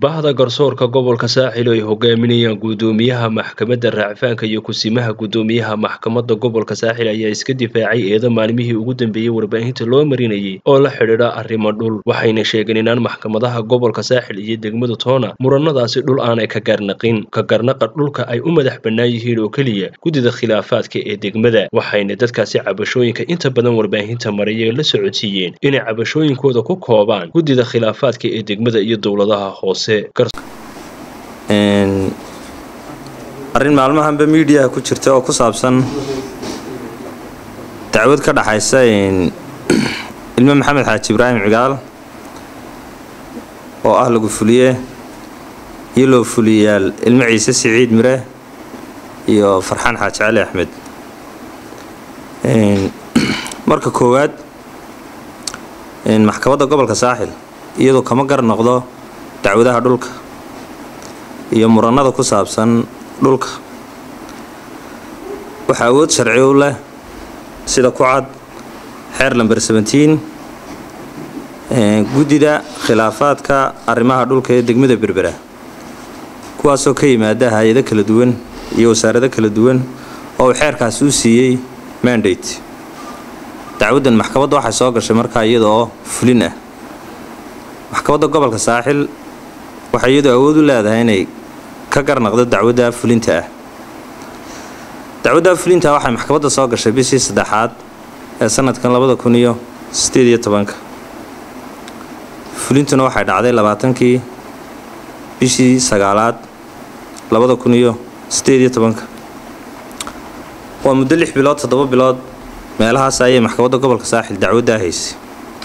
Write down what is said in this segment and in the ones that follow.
bahda garsoorka gobolka saaxil oo ay hogaaminayaan guddoomiyaha maxkamadda raacfaanka iyo kusimaha guddoomiyaha maxkamadda gobolka saaxil ayaa iska difaacay eeda maalmihii ugu dambeeyey warbaahinta loo marinayay oo la xidhiidha arrimo dhul waxayna sheegeen inaan maxkamadaha gobolka saaxil iyo degmada toona muranadaasi dhul aanay ka garnaqin ka garnaqa dhulka ay u madax bannaan yihiin oo keliya guddida khilaafaadka ee degmada waxayna dadkaasi cabashooyinka inta badan warbaahinta maraya la socodsiiyeen inay cabashooyinkooda ku koobaan guddida khilaafaadka ee degmada iyo dowladaha hoose arrin maalmahanba miidiyaha ku jirta oo ku saabsan dacwad ka dhaxaysa ilmo maxamed xaaji ibraahim cigaal oo ah lagu fuliye iyo loo fuliyayaal ilmo ciise siciid mire iyo farxaan xaaji cali axmed marka koowaad maxkamadda gobolka saaxil iyadoo kama gar noqdo dacwadaha dhulka iyo muranada ku saabsan dhulka waxaa awood sharci u leh sida ku cad xeer lamber sebentiin guddida khilaafaadka arrimaha dhulka ee degmada berbera kuwaasoo ka yimaada hay-ado kala duwan iyo wasaarado kala duwan oo uu xeerkaasi u siiyey mandate dacwaddan maxkamadda waxay soo gashay markaa iyada oo fulin ah maxkamadda gobolka saaxil waxay iyadu awood u leedahay inay ka garnaqdo dacwadda fulinta ah dacwadda fulinta waxay maxkamadda soo gashay bishii saddexaad ee sanadkan labada kun iyo sideed iyo tobanka fulintuna waxay dhacday labaatankii bishii sagaalaad labada kun iyo sideed iyo tobanka waa muddo lix bilood toddoba bilood meelahaas ayay maxkamadda gobolka saaxil dacwaddaa haysay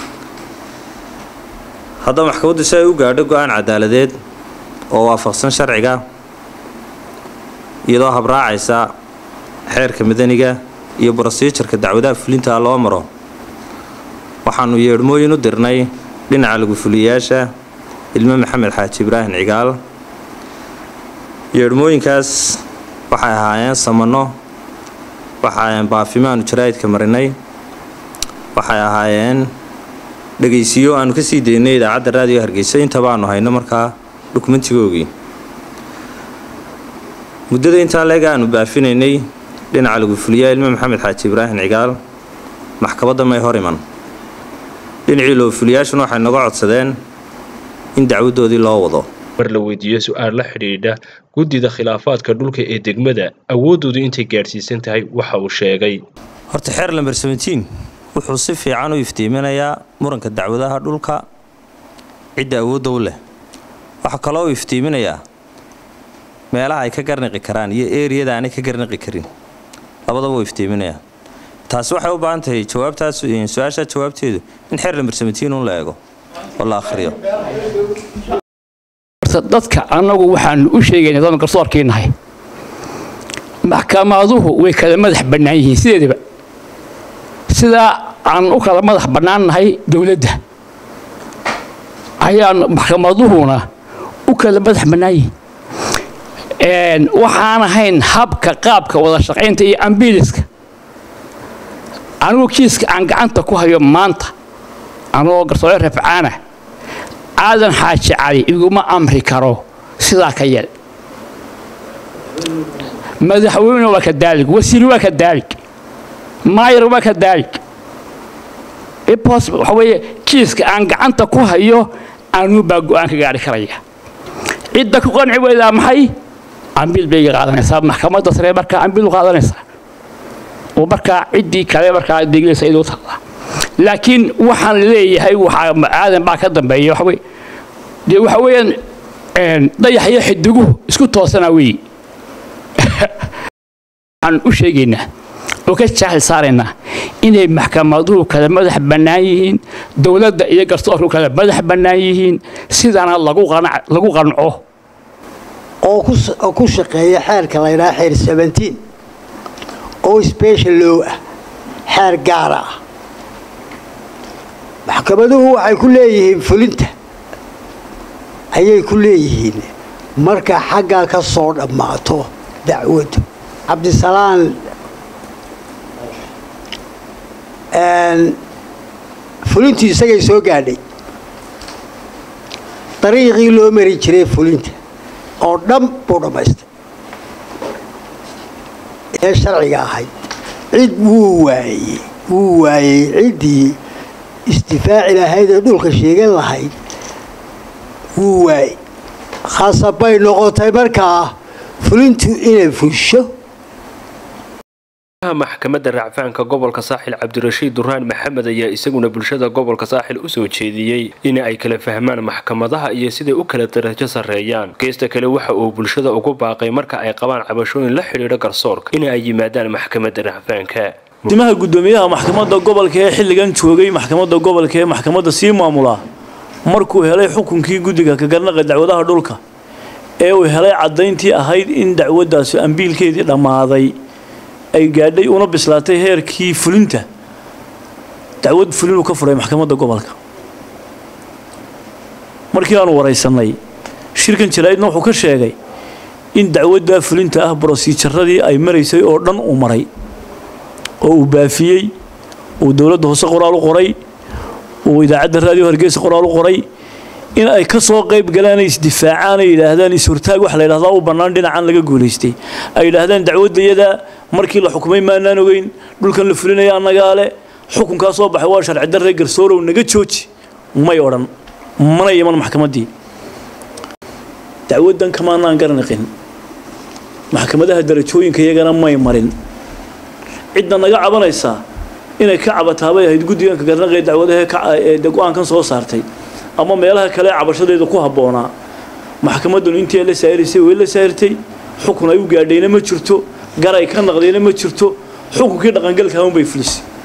haddaba maxkamaddu si ay u gaadho go-aan cadaaladeed oo waafaqsan sharciga iyadoo habraacaysa xeerka madaniga iyo brosijarka dacwadaha fulintaa loo maro waxaanu yeedhmooyin u dirnay dhinaca lagu fuliyayaasha ilmo maxamed xaaji ibraahim cigaal yeedhmooyinkaas waxay ahaayeen samano waxay ahaayeen baafimaanu jaraa'idka marinay waxay ahaayeen dhegaysiyo aanu ka sii daynay idaacadda raadiyo hargeysa intaba aanu hayno markaa dukumentigoogii muddada intaa leeg aanu baafinaynay dhinaca lagu fuliyaa ilmo maxamed xaaji ibraahim cigaal maxkamadda may hor iman dhinacii loo fuliyaashuna waxay naga codsadeen in dacwaddoodii loo wado mar la weydiiyo su-aal la xidhiidha guddida khilaafaadka dhulka ee degmada awooddoodu intay gaadhsiisan tahay waxa uu sheegay horta xeer lamber sebentiin wuxuu si fiican u iftiiminayaa muranka dacwadaha dhulka cidda awoodda u leh waxaa kaloo uu iftiiminayaa meelaha ay ka garnaqi karaan iyo eriyada aanay ka garnaqi karin labadaba uu iftiiminayaa taasi waxay u baahan tahay jawaabtaas su-aashaa jawaabteedu in xeer lamber sebentiin un la eego oo la akhriyo dadka annagu waxaanu u sheegaynaa dama garsoorkii nahay maxkamaduhu way kala madax bannaan yihiin sideedaba sidaa aan u kala madax bannaan nahay dowladda ayaan maxkamaduhuna u kala madax bannaan yihiin waxaan ahayn habka qaabka wada shaqaynta iyo ambiliska anigu kiiska aan gacanta ku hayo maanta anigoo garsoore rafcaana aadan xaaji cali iguma amri karo sidaa ka yel madaxweyne waa ka daalig wasiir waa ka daalig maayar waa ka daalig waxa weeye kiiska aan gacanta ku hayo anuu baa go-aan ka gaari karaya cidda ku qanci weydaa maxay ambil bay qaadanaysaa maxkamadda sare markaa ambil u qaadanaysaa oo markaa ciddii kale markaa deglaysa iduu taallaa laakiin waxaan leeyahay waxaa aadan baa ka dambeeya waxa weye dee waxa weeyaan dayax iyo xidiguhu isku toosanaa weeye waxaan u sheegaynaa oo ka jaahil saaraynaa inay maxkamaduhu kala madax bannaan yihiin dowladda iyo garsoorku kala madax bannaan yihiin sidana lagu qanco oo ku shaqeeya xeerka la ydhaha xeer sebentiin oo special low ah xeer gaara ah maxkamaduhu waxay ku leeyihiin fulinta ayay ku leeyihiin marka xaggaa ka soo dhammaato dacwaddu cabdisalaan fulintii isagay soo gaadhay dariiqii loo mari jiray fulinta oo dhan buu dhammaystay ee sharciga ahayd cid wuu waayey wuu waayey ciddii isdifaaci lahayd ee dhulka sheegan lahayd wuu waayey khasab bay noqotay markaa fulintu inay fusho maxkamadda racfaanka gobolka saaxil cabdirashiid duraan maxamed ayaa isaguna bulshada gobolka saaxil usoo jeediyey in ay kala fahmaan maxkamadaha iyo siday u kala darajo sarreeyaan geesta kale waxa uu bulshada ugu baaqay marka ay qabaan cabashooyin la xidhiidha garsoorka in ay yimaadaan maxkamadda racfaanka timaha guddoomiyaha maxkamadda gobolka ee xilligan joogay maxkamadda gobolka ee maxkamadda sii maamula markuu helay xukunkii guddiga kagarnaqa dacwadaha dhulka ee uu helay caddayntii ahayd in dacwaddaasi ambiilkeedii dhammaaday ay gaadhay una bislaatay heerkii fulinta dacwad fulinuu ka furay maxkamadda gobolka markii aanu waraysanay shirkan jaraa'idna wuxuu ka sheegay in dacwaddaa fulinta ah brosiijaradii ay maraysay oo dhan uu maray oo uu baafiyey uu dowladda hoose qoraal u qoray uu idaacadda raadiyo hargeysa qoraal u qoray in ay ka soo qayb galaan ay isdifaacaan ay yidhaahdaan is-hortaag waxa la yidhahdaa u bannaan dhinacan laga guulaystay ay yidhaahdaan dacwaddayada markii la xukumay maanaan ogeyn dhulkan la fulinaya annagaa le xukunkaa soo baxay waa sharci darre garsoorow naga jooji may odhan mana iman maxkamaddii dacwaddan kamaanaan garaniqin maxkamadaha darajooyinka iyagana may marin cidda naga cabanaysaa inay ka cabataabay ahayd guddiganka garnaqee dacwadaha ee go-aankan soo saartay ama meelaha kale cabashadeeda ku habboonaa maxkamaddanu intii la saahirisay way la saahirtay xukun ay u gaadhayna ma jirto garay ka naqdayna ma jirto xukunkii dhaqangalka unbay fulisay